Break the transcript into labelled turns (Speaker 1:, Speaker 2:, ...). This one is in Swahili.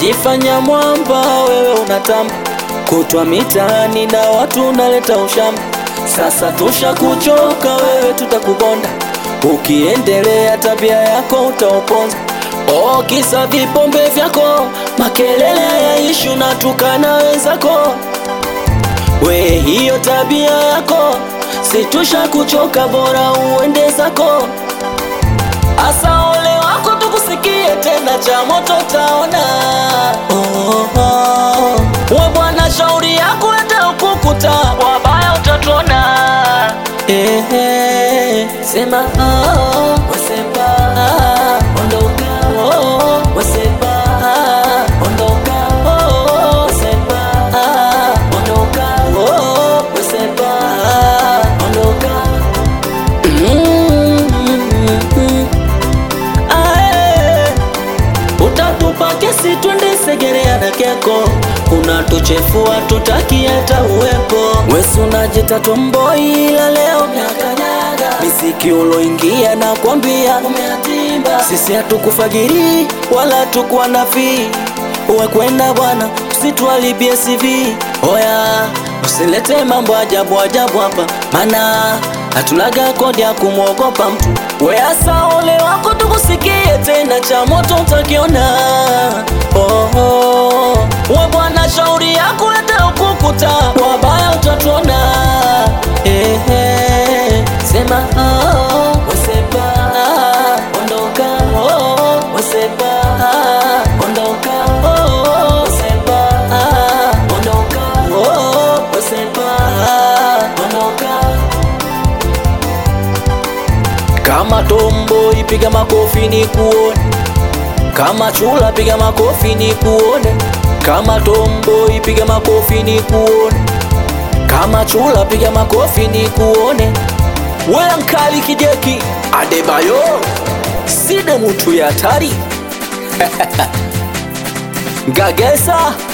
Speaker 1: unajifanya mwamba, wewe unatamba kutwa mitaani na watu unaleta ushamba. Sasa tushakuchoka wewe, tutakubonda ukiendelea, tabia yako utauponza. Oh, kisa vipombe vyako, makelele ya ishu na tukana wenzako, we hiyo tabia yako situsha kuchoka, bora uende zako. Asa ole wako tukusikie tena, cha moto taona. Oh, oh. We bwana, shauri yako hata ukukuta wabaya utatuona. Eh, eh, sema oh, wasema ah, ondoka oh, wasema ah, ondoka oh, wasema ah, ondoka oh, wasema ah, ondoka Mm, ae. Utatupa kesi twende Segerea na Keko, unatuchefua tutaki hata uwepo. Wesi unajita tomboi, ila leo umeakanyaga misiki uloingia na kwambia umeatimba. Sisi hatukufagiri wala tukuwa na fii, uwe kwenda bwana, usitualibie CV. Oya, usilete mambo ajabu ajabu hapa, mana hatunaga kodi ya kumwogopa mtu. Weasa ole wako tukusikie tena, cha moto utakiona. Oh, oh. We bwana, shauri yako hata ukukuta wabaya utatuona. Eh, eh. Sema oh, wasema ah, ondoka oh, wasema ah, ondoka oh, wasema ah, ondoka oh, wasema ah, ondoka kama tombo ipiga makofi ni kuone, kama chula piga makofi ni kuone, kama tombo ipiga makofi ni kuone, kama chula piga makofi ni kuone. Wewe mkali kijeki Adebayo, side mutu ya hatari Gagesa